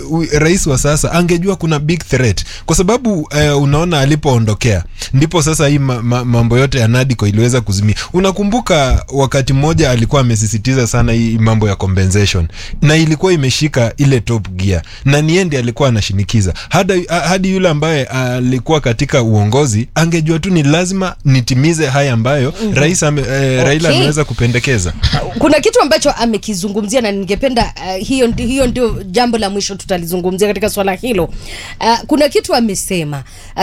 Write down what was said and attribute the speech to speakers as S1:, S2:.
S1: u- rais wa sasa angejua kuna big threat kwa sababu uh, unaona alipoondokea ndipo sasa hii ma, ma, mambo yote ya Nadco iliweza kuzimia. Unakumbuka wakati mmoja alikuwa amesisitiza sana hii mambo ya compensation na ilikuwa imeshika ile top gear, na niende alikuwa anashinikiza hadi, hadi yule ambaye alikuwa katika uongozi angejua tu ni lazima nitimize haya ambayo rais ame, eh, Raila
S2: Okay.
S1: ameweza kupendekeza.
S2: kuna kitu ambacho amekizungumzia na ningependa uh, hiyo, ndi- hiyo ndio jambo la mwisho tutalizungumzia katika swala hilo uh, kuna kitu amesema uh,